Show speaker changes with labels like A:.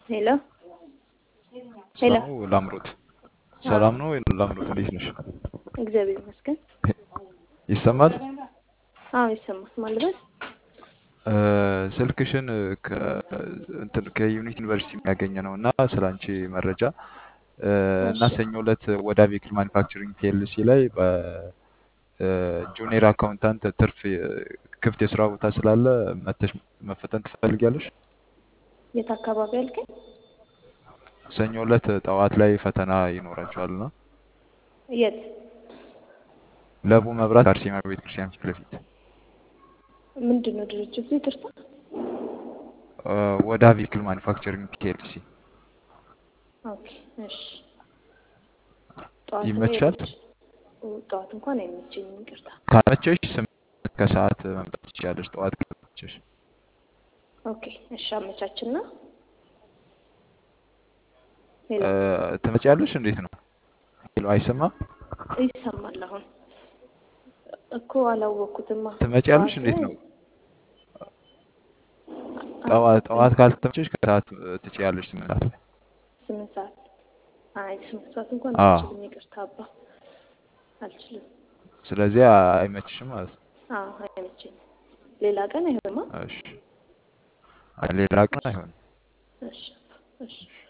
A: ሄሎ ሄሎ
B: ሰላም ነው ላምሮት? ሰላም ነው ላምሮት? እንዴት ነሽ?
A: እግዚአብሔር ይመስገን።
B: ይሰማል?
A: አዎ ይሰማል። ማለት
B: እ፣ ስልክሽን ከ- እንትን ከዩኒቲ ዩኒቨርሲቲ የሚያገኘ ነው እና ስለ አንቺ መረጃ እ፣ እና
A: እሺ
B: ሰኞ ዕለት ወደ ቬክል ማኒፋክቸሪንግ ፒኤልሲ ላይ በጁኒየር አካውንታንት ትርፍ እ፣ ክፍት የስራ ቦታ ስላለ መተሽ መፈተን ትፈልጊያለሽ?
A: የት አካባቢ አልከኝ?
B: ሰኞ ዕለት ጠዋት ላይ ፈተና ይኖራቸዋል እና
A: የት?
B: ለቡ መብራት አርሴማ ቤተክርስቲያን ፊት ለፊት
A: ምንድን ነው ድርጅቱ? ይቅርታ።
B: እ፣ ወደ ቬክል ማኒፋክቸሪንግ ፒኤልሲ
A: ኦኬ እሺ። ጠዋት ላይ
B: ይመቻል?
A: አይመች ጠዋት እንኳን አይመቸኝም። ይቅርታ።
B: ካመቸሽ ስምንት ከሰዓት መምጣት ትችላለሽ። ጠዋት ካመቸሽ
A: ኦኬ እሺ። አመቻችና ሄሎ
B: እ፣ ትመጪያለሽ? እንዴት ነው? ሄሎ፣ አይሰማም?
A: ይሰማል። አሁን እኮ አላወቅኩትማ።
B: ትመጪያለሽ?
A: ጠዋት
B: እንዴት
A: ላይ
B: ነው?
A: አ-
B: ጠዋት ጠዋት ካልተመቸሽ ከሰዓት እ፣ ትችያለሽ። ስምንት ሰዓት ላይ
A: ስምንት ሰዓት አይ ስምንት ሰዓት እንኳን
B: አዎ።
A: አልችልም። ይቅርታ አባ አልችልም።
B: ስለዚህ አ- አይመችሽም ማለት ነው።
A: አዎ አይመቸኝም። ሌላ ቀን አይሆንማ።
B: እሺ፣ አይ፣ ሌላ ቀን አይሆንም።
A: እሺ እሺ